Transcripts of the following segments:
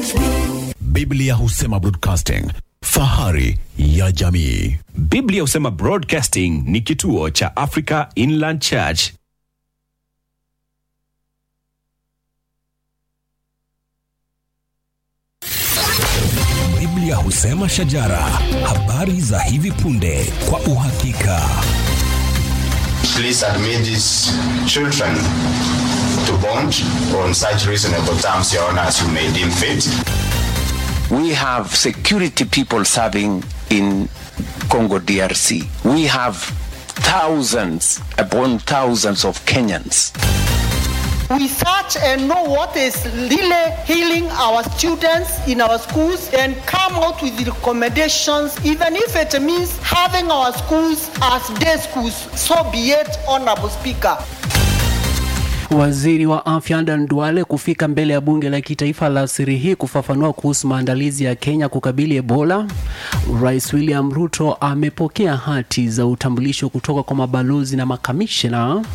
Biblia husema broadcasting, fahari ya jamii. Biblia husema Broadcasting ni kituo cha Africa Inland Church. Biblia husema shajara, habari za hivi punde kwa uhakika. please admit these children to bond on such reasonable terms, Your Honor, as you may deem fit. We have security people serving in Congo DRC. We have thousands upon thousands of Kenyans. We search and know what is really healing our students in our schools and come out with recommendations, even if it means having our schools as day schools. So be it, Honorable Speaker. Waziri wa afya Adan Duale kufika mbele ya bunge la kitaifa la siri hii kufafanua kuhusu maandalizi ya Kenya kukabili Ebola. Rais William Ruto amepokea hati za utambulisho kutoka kwa mabalozi na makamishna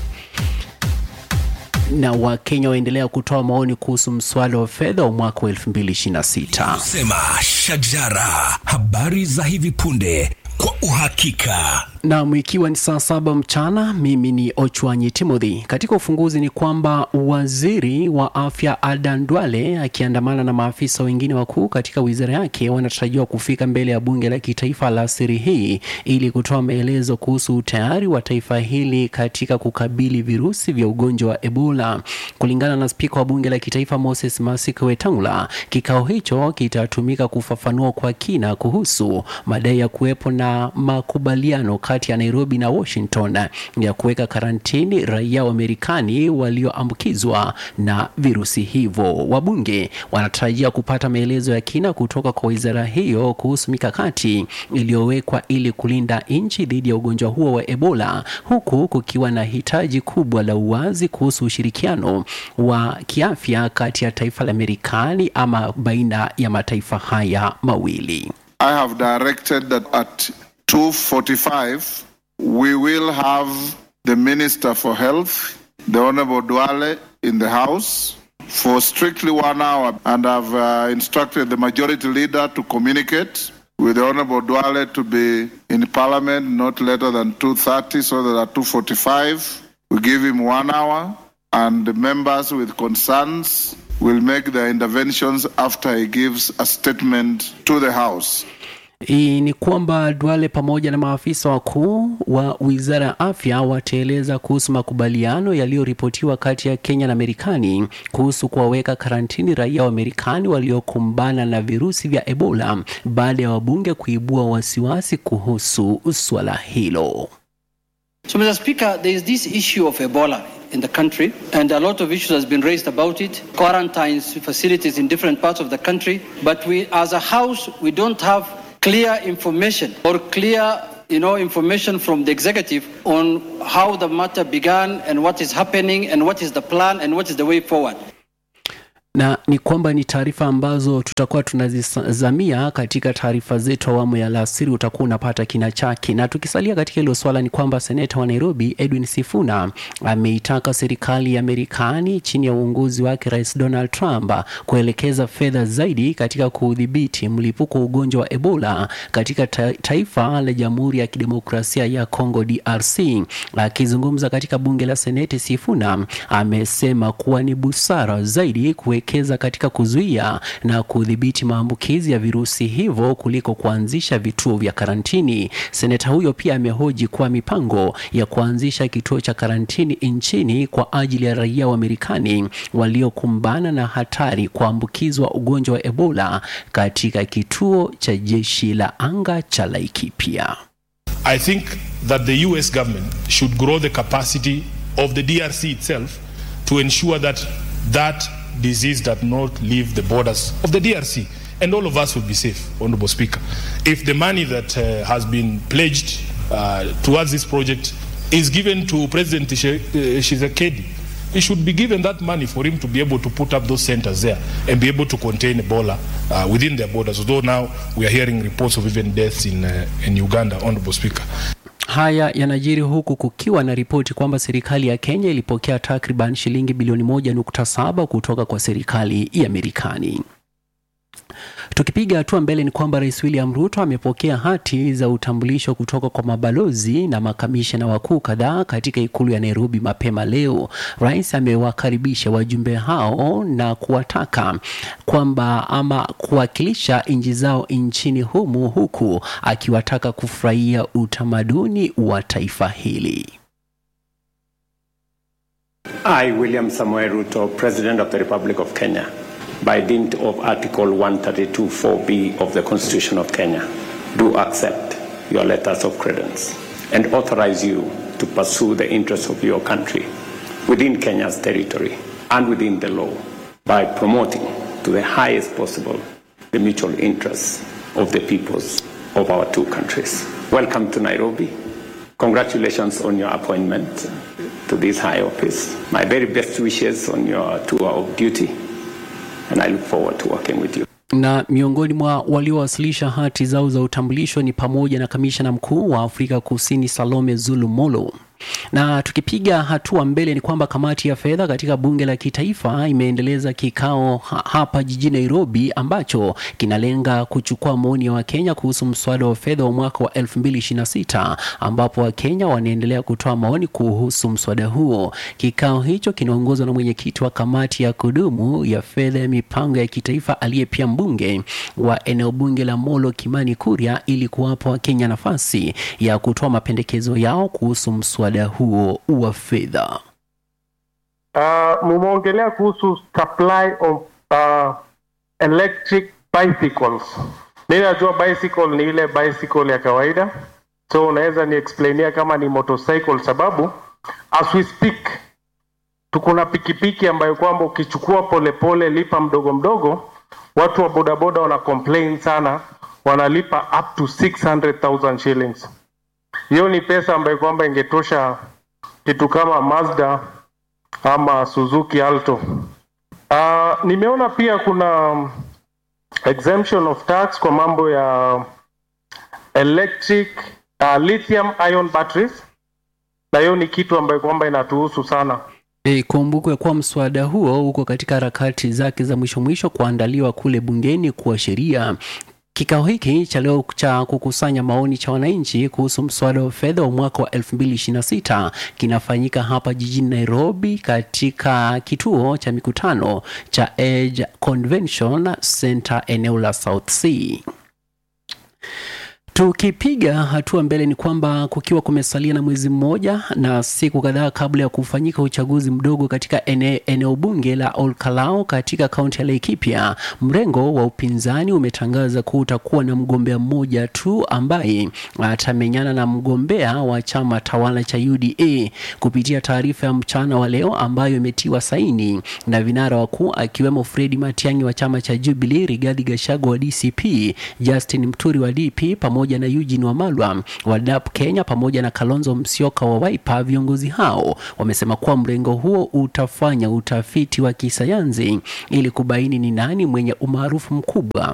na Wakenya waendelea kutoa maoni kuhusu mswada wa fedha wa mwaka wa 2026. Sema shajara, habari za hivi punde kwa uhakika. Naam, ikiwa ni saa saba mchana, mimi ni Ochwanyi Timothy. Katika ufunguzi ni kwamba waziri wa afya Adan Duale akiandamana na maafisa wengine wakuu katika wizara yake wanatarajiwa kufika mbele ya bunge la kitaifa la siri hii ili kutoa maelezo kuhusu utayari wa taifa hili katika kukabili virusi vya ugonjwa wa Ebola. Kulingana na spika wa bunge la kitaifa Moses Masika Wetangula, kikao hicho kitatumika kufafanua kwa kina kuhusu madai ya kuwepo na makubaliano kati ya Nairobi na Washington ya kuweka karantini raia wa Marekani walioambukizwa na virusi hivyo. Wabunge wanatarajia kupata maelezo ya kina kutoka kwa wizara hiyo kuhusu mikakati iliyowekwa ili kulinda nchi dhidi ya ugonjwa huo wa Ebola, huku kukiwa na hitaji kubwa la uwazi kuhusu ushirikiano wa kiafya kati ya taifa la Marekani ama baina ya mataifa haya mawili. I have directed that at 2:45 we will have the Minister for Health, the Honorable Duale, in the House for strictly one hour, and I've uh, instructed the Majority Leader to communicate with the Honorable Duale to be in Parliament not later than 2:30, so that at 2:45 we give him one hour, and the members with concerns will make their interventions after he gives a statement to the House. Hii ni kwamba Duale pamoja na maafisa wakuu wa wizara ya afya wataeleza kuhusu makubaliano yaliyoripotiwa kati ya Kenya na Marekani kuhusu kuwaweka karantini raia wa Marekani waliokumbana na virusi vya Ebola baada ya wabunge kuibua wasiwasi kuhusu swala hilo. So, Mr. Speaker, there is this issue of Ebola in the country, and a lot of issues has been raised about it. Quarantines facilities in different parts of the country, but we, as a House, we don't have clear information or clear, you know, information from the executive on how the matter began and what is happening and what is the plan and what is the way forward. na ni kwamba ni taarifa ambazo tutakuwa tunazizamia katika taarifa zetu awamu ya alasiri, utakuwa unapata kina chake. Na tukisalia katika hilo swala, ni kwamba seneta wa Nairobi Edwin Sifuna ameitaka serikali ya Marekani chini ya uongozi wake Rais Donald Trump kuelekeza fedha zaidi katika kudhibiti mlipuko wa ugonjwa wa Ebola katika ta taifa la Jamhuri ya Kidemokrasia ya Kongo DRC. Akizungumza katika bunge la Seneti, Sifuna amesema kuwa ni busara zaidi kuwekeza katika kuzuia na kudhibiti maambukizi ya virusi hivyo kuliko kuanzisha vituo vya karantini. Seneta huyo pia amehoji kuwa mipango ya kuanzisha kituo cha karantini nchini kwa ajili ya raia wa Marekani waliokumbana na hatari kuambukizwa ugonjwa wa Ebola katika kituo cha jeshi la anga cha Laikipia. I think that the US government should grow the capacity of the DRC itself to ensure that that disease does not leave the borders of the DRC. And all of us will be safe, Honorable Speaker. If the money that uh, has been pledged uh, towards this project is given to President Shisekedi, he should be given that money for him to be able to put up those centers there and be able to contain Ebola uh, within their borders. Although now we are hearing reports of even deaths in, uh, in Uganda, Honorable Speaker. Haya yanajiri huku kukiwa na ripoti kwamba serikali ya Kenya ilipokea takriban shilingi bilioni moja nukta saba kutoka kwa serikali ya Marekani. Tukipiga hatua mbele ni kwamba Rais William Ruto amepokea hati za utambulisho kutoka kwa mabalozi na makamishna wakuu kadhaa katika ikulu ya Nairobi mapema leo. Rais amewakaribisha wajumbe hao na kuwataka kwamba ama kuwakilisha nchi zao nchini humu, huku akiwataka kufurahia utamaduni wa taifa hili. I, William Samuel Ruto, President of the Republic of Kenya, by dint of Article 132.4b of the Constitution of Kenya, do accept your letters of credence and authorize you to pursue the interests of your country within Kenya's territory and within the law by promoting to the highest possible the mutual interests of the peoples of our two countries. Welcome to Nairobi. Congratulations on your appointment to this high office. My very best wishes on your tour of duty, and I look forward to working with you. na miongoni mwa waliowasilisha hati zao za utambulisho ni pamoja na kamishna mkuu wa Afrika Kusini Salome Zulu Molo. Na tukipiga hatua mbele ni kwamba kamati ya fedha katika bunge la kitaifa imeendeleza kikao ha hapa jijini Nairobi ambacho kinalenga kuchukua maoni ya Wakenya kuhusu mswada wa fedha wa mwaka wa 2026 ambapo Wakenya wanaendelea kutoa maoni kuhusu mswada huo. Kikao hicho kinaongozwa na mwenyekiti wa kamati ya kudumu ya fedha ya mipango ya kitaifa aliye pia mbunge wa eneo bunge la Molo Kimani Kuria ili kuwapa Wakenya nafasi ya kutoa mapendekezo yao kuhusu mswada huo wa fedha. Uh, mumeongelea kuhusu supply of uh, electric bicycles. Mi najua bicycle ni ile bicycle ya kawaida, so unaweza ni explainia kama ni motorcycle, sababu as we speak tuko na pikipiki ambayo kwamba ukichukua polepole, lipa mdogo mdogo, watu wa bodaboda wana complain sana, wanalipa up to 600,000 shillings. Hiyo ni pesa ambayo kwamba ingetosha kitu kama Mazda ama Suzuki Alto. Uh, nimeona pia kuna exemption of tax kwa mambo ya electric uh, lithium ion batteries, na hiyo ni kitu ambayo kwamba inatuhusu sana. Ikumbukwe kuwa mswada huo uko katika harakati zake za mwisho mwisho kuandaliwa kule bungeni kuwa sheria. Kikao hiki cha leo cha kukusanya maoni cha wananchi kuhusu mswada wa fedha wa mwaka wa 2026 kinafanyika hapa jijini Nairobi katika kituo cha mikutano cha Edge Convention Center eneo la South C. Tukipiga hatua mbele ni kwamba kukiwa kumesalia na mwezi mmoja na siku kadhaa kabla ya kufanyika uchaguzi mdogo katika ene, eneo bunge la Olkalau katika kaunti ya Laikipia, mrengo wa upinzani umetangaza kuwa utakuwa na mgombea mmoja tu ambaye atamenyana na mgombea wa chama tawala cha UDA. Kupitia taarifa ya mchana wa leo ambayo imetiwa saini na vinara wakuu akiwemo Fredi Matiang'i wa chama cha Jubilee, Rigathi Gachagua wa DCP, Justin Mturi wa DP pamoja na Eugene Wamalwa wa DAP Kenya pamoja na Kalonzo Musyoka wa Wiper. Viongozi hao wamesema kuwa mrengo huo utafanya utafiti wa kisayansi ili kubaini ni nani mwenye umaarufu mkubwa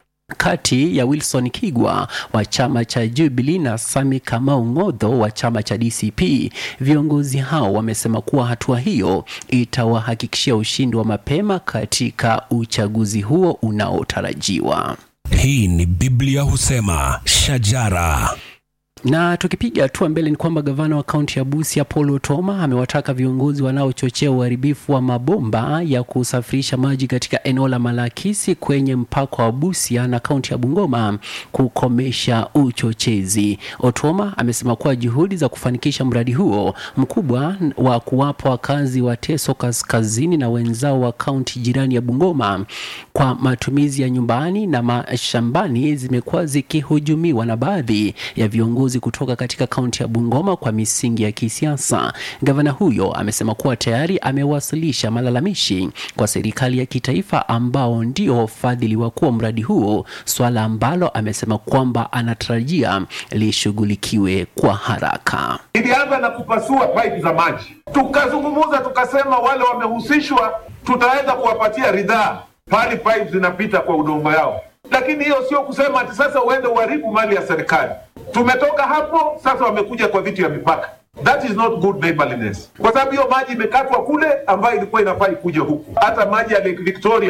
kati ya Wilson Kigwa wa chama cha Jubilee na Sami Kamau Ng'otho wa chama cha DCP. Viongozi hao wamesema kuwa hatua hiyo itawahakikishia ushindi wa mapema katika uchaguzi huo unaotarajiwa. Hii ni Biblia husema shajara. Na tukipiga hatua mbele ni kwamba gavana wa kaunti ya Busia Paul Otoma amewataka viongozi wanaochochea uharibifu wa mabomba ya kusafirisha maji katika eneo la Malakisi kwenye mpaka wa Busia na kaunti ya Bungoma kukomesha uchochezi. Otoma amesema kuwa juhudi za kufanikisha mradi huo mkubwa wa kuwapa wakazi wa Teso Kaskazini na wenzao wa kaunti jirani ya Bungoma kwa matumizi ya nyumbani na mashambani zimekuwa zikihujumiwa na baadhi ya viongozi kutoka katika kaunti ya Bungoma kwa misingi ya kisiasa. Gavana huyo amesema kuwa tayari amewasilisha malalamishi kwa serikali ya kitaifa ambao ndio wafadhili wakuu wa mradi huo, swala ambalo amesema kwamba anatarajia lishughulikiwe kwa haraka. Ilianza na kupasua pipe za maji, tukazungumza tukasema, wale wamehusishwa tutaweza kuwapatia ridhaa pahali pipe zinapita kwa udongo yao, lakini hiyo sio kusema ati sasa uende uharibu mali ya serikali. Tumetoka hapo sasa, wamekuja kwa vitu ya mipaka. That is not good neighborliness, kwa sababu hiyo maji imekatwa kule ambayo ilikuwa inafaa ikuje huku. Hata maji ya Lake Victoria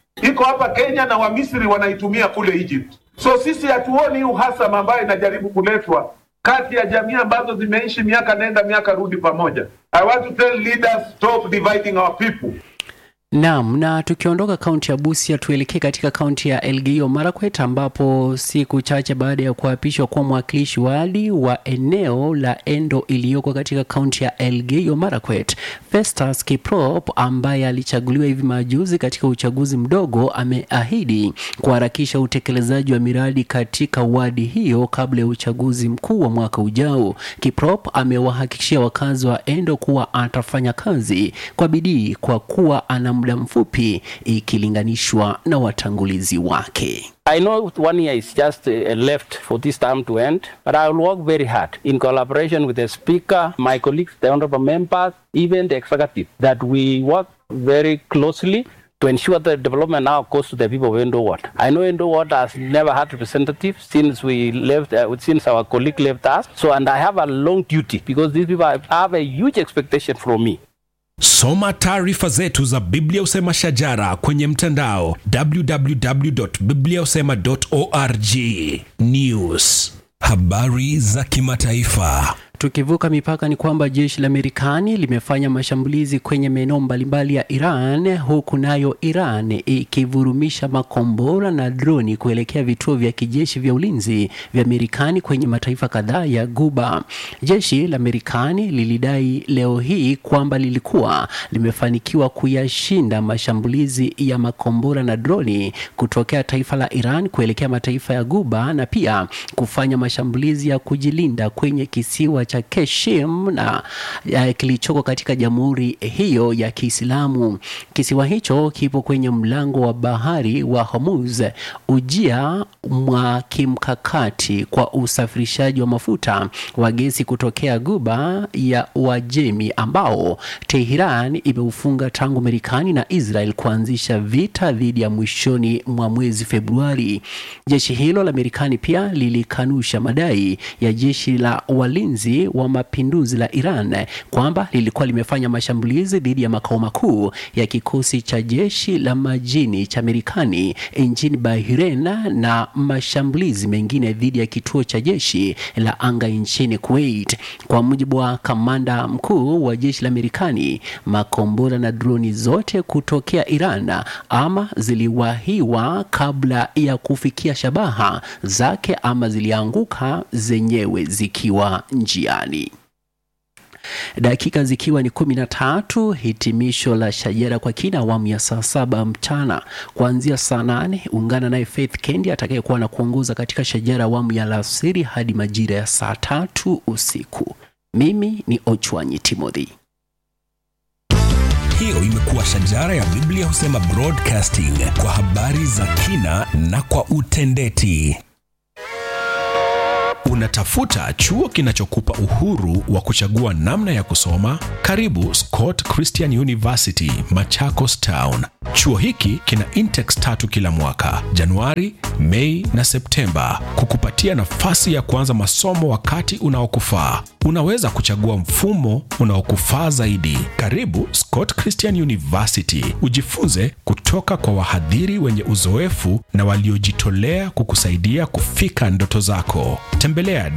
iko hapa Kenya na Wamisri wanaitumia kule Egypt. So sisi hatuoni uhasama ambayo inajaribu kuletwa kati ya jamii ambazo zimeishi miaka nenda miaka rudi pamoja. I want to tell leaders stop dividing our people. Naam, na tukiondoka kaunti ya Busia tuelekee katika kaunti ya Elgeyo Marakwet ambapo siku chache baada ya kuapishwa kwa mwakilishi wadi wa eneo la Endo iliyoko katika kaunti ya Elgeyo Marakwet, Festus Kiprop ambaye alichaguliwa hivi majuzi katika uchaguzi mdogo, ameahidi kuharakisha utekelezaji wa miradi katika wadi hiyo kabla ya uchaguzi mkuu wa mwaka ujao. Kiprop amewahakikishia wakazi wa Endo kuwa atafanya kazi kwa bidii kwa kuwa ana muda mfupi ikilinganishwa na watangulizi wake. I know one year is just uh, left for this term to end, but I will work very hard in collaboration with the Speaker, my colleagues, the honorable members, even the executive, that we work very closely to ensure that development now goes to the people of Endo Ward. I know Endo Ward has never had representative since we left, uh, since our colleague left us. So, and I have a long duty because these people have, have a huge expectation from me. Soma taarifa zetu za Biblia Usema Shajara kwenye mtandao www.bibliausema.org. News, habari za kimataifa. Tukivuka mipaka ni kwamba jeshi la Marekani limefanya mashambulizi kwenye maeneo mbalimbali ya Iran huku nayo Iran ikivurumisha makombora na droni kuelekea vituo vya kijeshi vya ulinzi vya Marekani kwenye mataifa kadhaa ya Guba. Jeshi la Marekani lilidai leo hii kwamba lilikuwa limefanikiwa kuyashinda mashambulizi ya makombora na droni kutokea taifa la Iran kuelekea mataifa ya Guba na pia kufanya mashambulizi ya kujilinda kwenye kisiwa cha Keshim na ya, kilichoko katika jamhuri hiyo ya Kiislamu. Kisiwa hicho kipo kwenye mlango wa bahari wa Hormuz, ujia mwa kimkakati kwa usafirishaji wa mafuta wa gesi kutokea Guba ya Uajemi ambao Tehran imeufunga tangu Marekani na Israel kuanzisha vita dhidi ya mwishoni mwa mwezi Februari. Jeshi hilo la Marekani pia lilikanusha madai ya jeshi la walinzi wa mapinduzi la Iran kwamba lilikuwa limefanya mashambulizi dhidi ya makao makuu ya kikosi cha jeshi la majini cha Marekani nchini Bahrain na mashambulizi mengine dhidi ya kituo cha jeshi la anga nchini Kuwait. Kwa mujibu wa kamanda mkuu wa jeshi la Marekani, makombora na droni zote kutokea Iran ama ziliwahiwa kabla ya kufikia shabaha zake ama zilianguka zenyewe zikiwa njiani. Dakika zikiwa ni kumi na tatu, hitimisho la Shajara kwa kina awamu ya saa saba mchana kuanzia saa nane. Ungana naye Faith Kendi atakayekuwa na kuongoza katika Shajara awamu ya alasiri hadi majira ya saa tatu usiku. Mimi ni Ochwanyi Timothy. Hiyo imekuwa Shajara ya Biblia Husema Broadcasting kwa habari za kina na kwa utendeti. Unatafuta chuo kinachokupa uhuru wa kuchagua namna ya kusoma? Karibu Scott Christian University, Machakos Town. Chuo hiki kina intex tatu kila mwaka, Januari, Mei na Septemba, kukupatia nafasi ya kuanza masomo wakati unaokufaa. Unaweza kuchagua mfumo unaokufaa zaidi. Karibu Scott Christian University, ujifunze kutoka kwa wahadhiri wenye uzoefu na waliojitolea kukusaidia kufika ndoto zako. Tembelea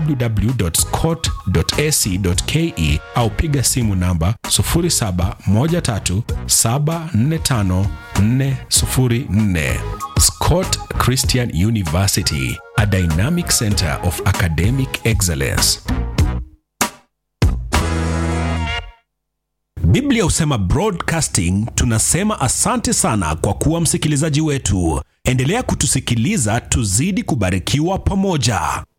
www.scott.ac.ke au piga simu namba 0713745404. Scott Christian University, a dynamic center of academic excellence. Biblia husema broadcasting, tunasema asante sana kwa kuwa msikilizaji wetu. Endelea kutusikiliza, tuzidi kubarikiwa pamoja.